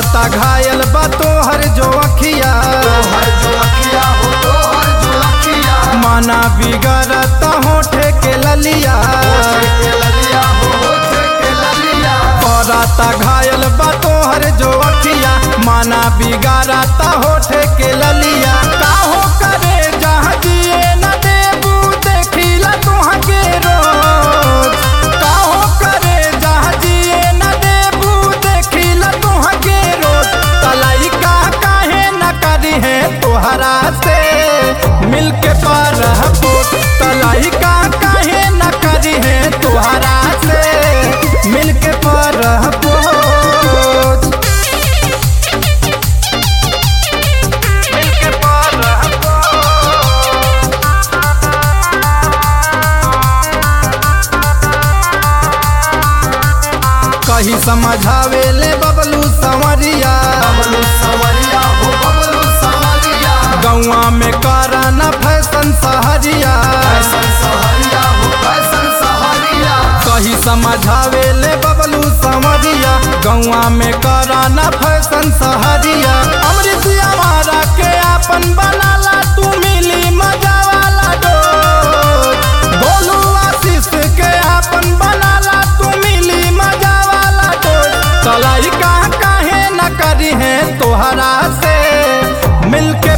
करता घायल बा तोहर जो अखिया तोहर जो अखिया हो तोहर जो अखिया माना बिगड़ता होठे के ललिया होठे के ललिया हो होठे के ललिया करता घायल बा तोहर जो अखिया माना बिगाड़ता होठे के ललिया काहो करे जहाँ जिए न देबू देखिला तुहाँ के रोज काहो करे जहाँ जिए न देबू देखिला तुहाँ के रोज तलाई का काहे न करी है तोहरा से मिलके पर पोट तलाई का काहे न करी है तोहरा से मिलके पर पोट मिलके पर कही समझावे ले बबलू संवरिया बबलू सवरिया हो बबलू सवरिया गौआ में कराना फैशन सहरिया फैशन सहरिया हो फैशन सहरिया कही समझावे ले बबलू संवरिया गौआ में कराना फैशन सहरिया अमृत हमारा के अपन बनाला तू मिली मजा वाला डोज बोलू आशीष के अपन बनाला तू मिली मजा वाला डोज तलाई का काहे न करी है तोहरा से मिलके